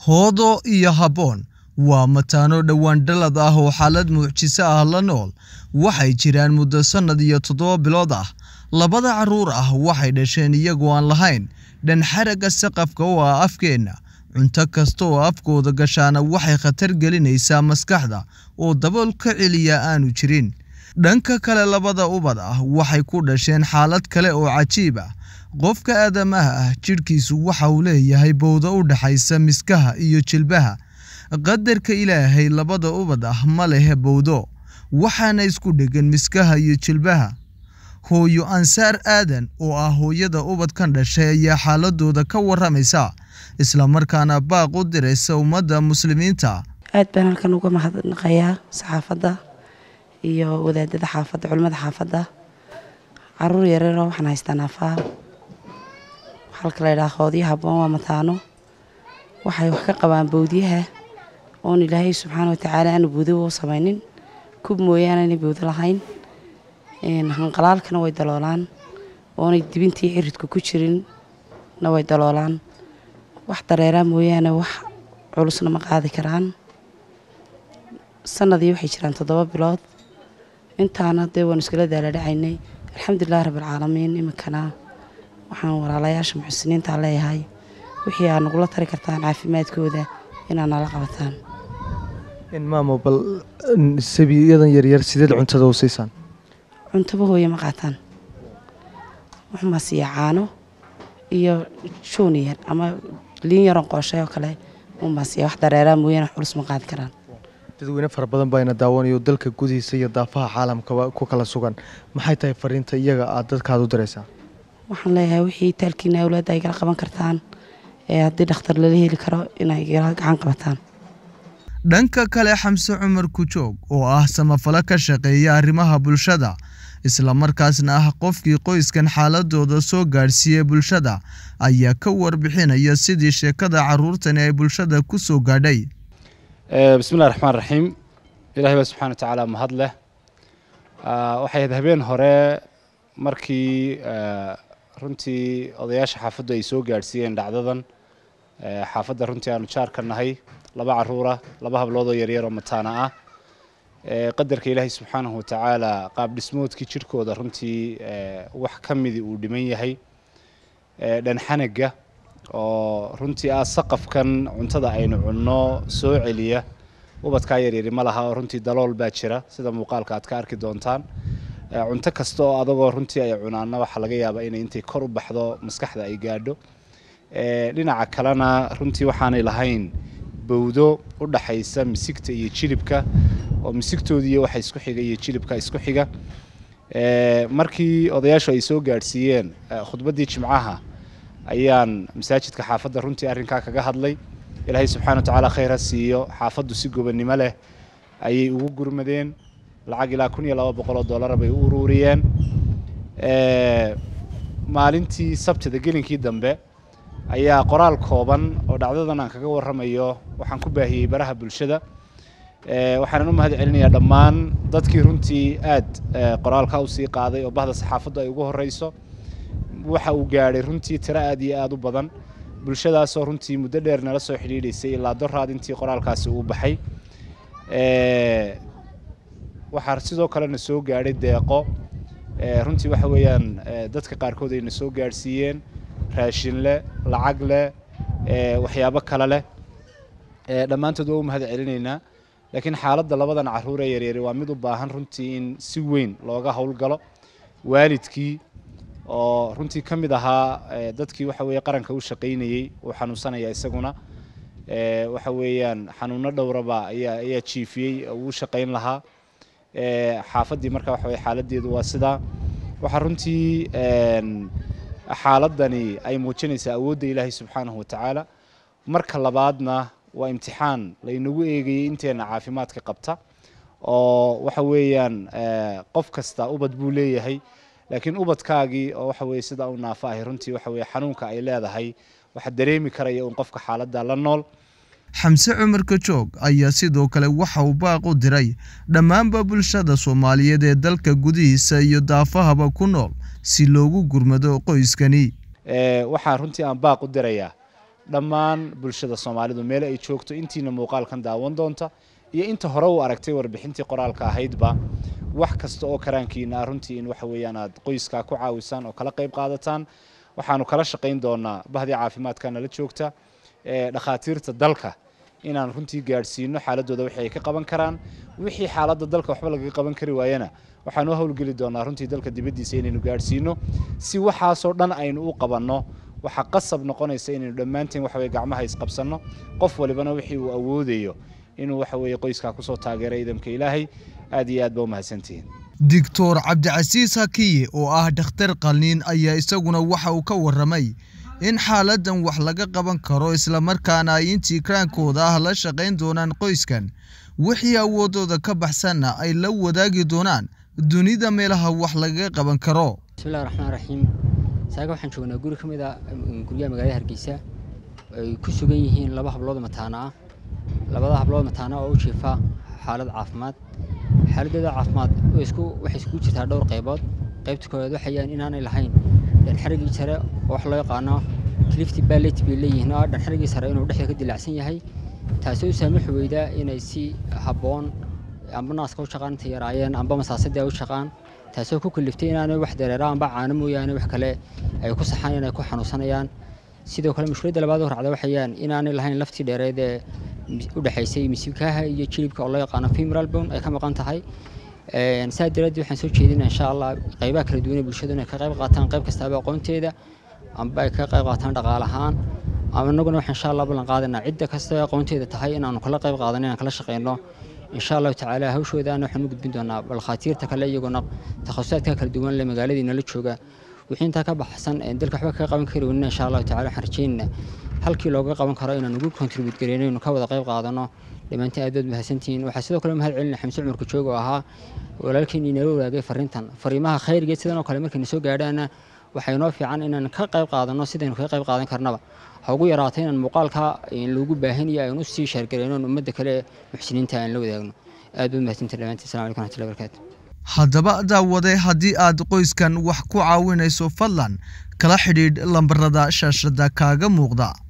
hoodo iyo habboon waa mataano dhowaan dhalad ah oo xaalad mucjiso ah la nool waxay jiraan muddo sannad iyo toddoba bilood ah labada carruur ah waxay dhasheen iyagoo aan lahayn dhanxaragga saqafka oo ah afkeenna cunto kasta oo afkooda gashaana waxay khatar gelinaysaa maskaxda oo dabool ka celiya aanu jirin dhanka kale labada ubad ah waxay ku dhasheen xaalad kale oo cajiib ah qofka aadamaha ah jidhkiisu waxa uu leeyahay bowda u dhaxaysa miskaha iyo jilbaha qadarka ilaahay labada ubad ah ma lehe bowdo waxaana isku dheggan miskaha iyo jilbaha hooyo ansaar aadan oo ah hooyada ubadkan dhashay ayaa xaaladooda ka waramaysa islamarkaana baaq u diraysa ummadda muslimiinta aad baan halkan uga mahadnaqayaa saxaafadda iyo wadaadada xaafadda culimmada xaafadda caruur yareeroo waxaan haystaa naafaa halka la ydhaha hoodyo habboon waa mataano waxay wax ka qabaan bowdyaha oon ilaahay subxaana watacaala aanu bowdo u samaynin kub mooyaane inay bowdo lahayn hanqalaalkana way daloolaan oonay dibintii ciridka ku jirin na way daloolaan wax dareeraa mooyaane wax culusna ma qaadi karaan sanadii waxay jiraan toddoba bilood intaana dee waanu iskala daaladhacaynay alxamdulilahi rabbilcaalamiin iminkana waxaan walaalayaasha muxsiniinta leeyahay wixii aad nagula tari kartaan caafimaadkooda inaad nala qabataan maamo bal sabiyadan yaryar sideed cuntada u siisaan cuntaba hooye ma qaataan waxmaa siiya caano iyo juuniyar ama liin yaron qooshay oo kale unbaa siiya wax dareeraa mooyaane wax culus ma qaadi karaan dadweyne fara badan baayna daawanayo dalka gudihiisa iyo daafaha caalamkaba ku kala sugan maxay tahay fariinta iyaga aad dadkaad u diraysaa waxaan leeyahay wixii taalkiina awlaadda ay gala qaban kartaan ee haddii dhakhtar lala heli karo inay gala gacan qabataan dhanka kale xamse cumar kujoog oo ah samafalo ka shaqeeya arrimaha bulshada islamarkaasna ah qofkii qoyskan xaaladooda soo gaadhsiiyey bulshada ayaa ka warbixinaya sidii sheekada carruurtani ay bulshada ku soo gaadhay bismillahi raxmaan raxiim ilahay baa subxana wa tacaala mahad leh waxay ahayd habeen hore markii runtii odayaasha xaafaddu ay soo gaadhsiiyeen dhacdadan xaafadda runtii aanu jaar ka nahay laba caruura laba habloodoo yaryar oo mataana ah qadarka ilaahay subxaanahu watacaala qaab dhismoodkii jidhkooda runtii wax ka midi uu dhiman yahay dhanxanaga oo runtii ah saqafkan cuntada aynu cunno soo celiya ubadkaa yaryari ma laha oo runtii dalool baa jira sida muuqaalka aad ka arki doontaan cunto kasta oo adagoo runtii ay cunaana waxaa laga yaabaa inay intay kor u baxdo maskaxda ay gaadho dhinaca kalena runtii waxaanay lahayn bowdo u dhaxaysa misigta iyo jilibka oo misigtoodiiy waxa isku xiga iyo jilibka isku xiga markii odayaashu ay soo gaadhsiiyeen khudbaddii jimcaha ayaan masaajidka xaafadda runtii arrinkaa kaga hadlay ilaahay subxana wa tacaala khayr ha siiyo xaafaddu si gobonnimo leh ayay ugu gurmadeen lacag ilaa kun iyo laba boqoloo dollara bay u uruuriyeen maalintii sabtida gelinkii dambe ayaa qoraal kooban oo dhacdadan aan kaga warramayo waxaan ku baahiyey baraha bulshada waxaanan u mahad celinayaa dhammaan dadkii runtii aad qoraalka usii qaaday oo bahda saxaafaddu ay ugu horreyso waxa uu gaadhay runtii tiro aad iyo aad u badan bulshadaasoo runtii muddo dheer nala soo xidhiidhaysay ilaa doraad intii qoraalkaasi uu baxay waxaa sidoo kalena soo gaadhay deeqo runtii waxa weeyaan dadka qaarkood ayna soo gaadhsiiyeen raashin leh lacag leh waxyaabo kale leh dhammaantood waa u mahad celinaynaa laakiin xaaladda labadan carruur ee yaryari waa mid u baahan runtii in si weyn looga howlgalo waalidkii oo runtii ka mid ahaa dadkii waxa weeye qaranka u shaqaynayey uu xanuunsanaya isaguna waxa weeyaan xanuuno dhowraba ayaa ayaa jiifiyey uu u shaqayn lahaa xaafaddii marka waxa weye xaaladdeedu waa sidaa waxaa runtii xaaladani ay muujinaysaa awoodda ilaahay subxaanahu watacaala marka labaadna waa imtixaan laynagu eegayey inteenna caafimaadka qabta oo waxa weeyaan qof kasta ubad buu leeyahay laakiin ubadkaagii oo waxa weye sidaa u naafo ahay runtii waxa weye xanuunka ay leedahay waxaa dareemi karaya un qofka xaaladda la nool xamse cumar kajoog ayaa sidoo kale waxa uu baaq u diray dhammaanba bulshada soomaaliyeed ee dalka gudihiisa iyo daafahaba ku nool si loogu gurmado qoyskani waxaan runtii aan baaq u dirayaa dhammaan bulshada soomaalidu meel ay joogto intiina muuqaalkan daawan doonta iyo inta hore u aragtay warbixintii qoraalka ahaydba wax kasta oo karaankiina ah runtii in waxa weeyaan aad qoyskaa ku caawisaan oo kala qayb qaadataan waxaanu kala shaqayn doonaa bahdii caafimaadka nala joogta ee dhakhaatiirta dalka inaan runtii gaadhsiino xaaladooda wixii ay ka qaban karaan wixii xaaladda dalka waxba lagaga qaban kari waayana waxaan u howlgeli doonaa runtii dalka dibaddiisa inaynu gaadhsiino si waxaasoo dhan aynu u qabanno waxaa qasab noqonaysa inaynu dhammaanteen waxa weye gacmaha isqabsanno qof walibana wixii uu awoodayo inuu waxa weeye qoyskaa kusoo taageera ciidamka ilaahay aad iyo aad ba u mahadsantihiin doctor cabdicasiis hakiye oo ah dhakhtar qalniin ayaa isaguna waxa uu ka warramay in xaaladdan wax laga qaban karo islamarkaana ay intii kraankooda ah la shaqayn doonaan qoyskan wixii awoodooda ka baxsanna ay la wadaagi doonaan dunida meelaha wax lagaga qaban karo bismillahi raxmaan raxiim saaga waxaan joognaa guri ka mid a guryaha magaalada hargeysa ay ku sugan yihiin laba hablood mataana ah labada hablood mataana oo u jiifa xaalad caafimaad xaaladooda caafimaad waxay iskugu jirtaa dhowr qaybood qaybta koowaad waxayaan inaanay lahayn dhanxarigii sare oo wax loo yaqaano clifty ballet bay leeyihiin oo dhanxarigii sare inuu dhexda ka dilaacsan yahay taasoo u saamaxi weydaa inay si habboon amba naaska u shaqaan inta yaraayeen amba masaasadii ay u shaqaan taasoo ku kaliftay inaanay wax dareera amba caano mooyaane wax kale ay ku saxaan inay ku xanuunsanayaan sidoo kale mushkiladda labaad oo racda waxayaan inaanay lahayn laftii dheereed ee u dhexaysay misibkaaha iyo jilibka oo loo yaqaano femoral bone ay ka maqan tahay saa daraadeed waxaan soo jeedinaa insha allah qaybaha kala duwan ee bulshadu inay ka qayb qaataan qayb kastaaba aqoonteeda amba ay ka qayb qaataan dhaqaale ahaan ama innaguna waxaan insha allah ballan qaadanaa cidda kasta aqoonteeda tahay inaanu kala qayb qaadan inaan kala shaqeyno insha allahu tacaala hawshoodaana waxaan u gudbin doonaa balkhaatiirta kale iyaguna takhasusaadka kala duwan le magaaladii nala jooga wixii intaa ka baxsan dalka waxba kaga qaban kari weynina insha allahu tacala waxaan rajaynaynaa halkii looga qaban karo inaan ugu contribute gareyno inuu ka wada qayb qaadano dhammaantiin aad baad mahadsantihiin waxaa sidoo kale mahad celinaya xamse cumarka joog oo ahaa walaalkeenii nala wadaagay fariintan fariimaha khayrgeed sidan oo kale markayna soo gaadhaana waxaa inoo fiican inaan ka qayb qaadano sidaynu kaga qayb qaadan karnaba ha ugu yaraata inaan muuqaalka loogu baahanayo aynu sii sheergareyno ummadda kale muxsiniinta aan la wadaagno aad baad mahadsantihin dhammaantiin assalamu alaikum raxmatullahi barakaatu haddaba daawade haddii aad qoyskan wax ku caawinayso fadlan kala xidhiidh lambarada shaashada kaaga muuqda